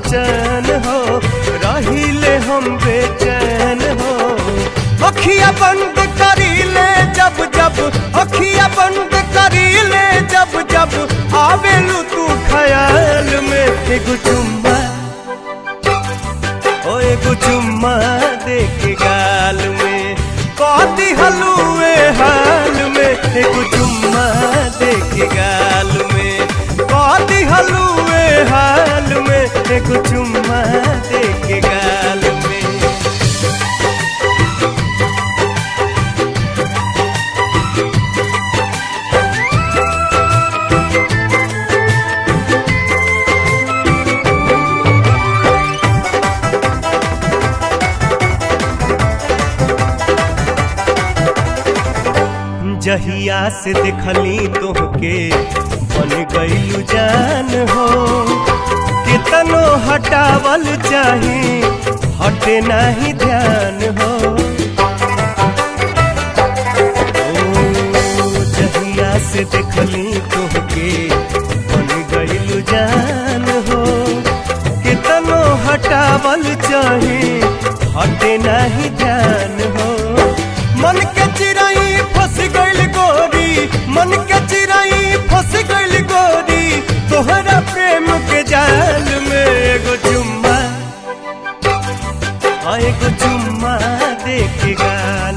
चैन हो रहिले हम बेचैन हो अखिया बंद करीले जब जब अखिया बंद करीले जब जब आवेलू तू ख्याल में एगो चुम्मा ओ एगो चुम्मा दे के गाल में कहती हलुए हाल में एगो चुम्मा दे के गाल में कहती हलुए हाल में एगो चुम्मा दे के गाल में जहिया से देखली तोहके बन गईलू जान हो कितनो हटावल चाहे हटे नहीं ध्यान हो ओ, जहिया से देखली तोहके बन गईलू जान हो कितनो हटावल चाहे हटे नहीं ध्यान हो मन के चिराई फंस गइल गोरी मन के चिराई फंस गइल गोरी तोहरा प्रेम के जाल में एगो चुम्मा हाँ, एगो चुम्मा दे के गाल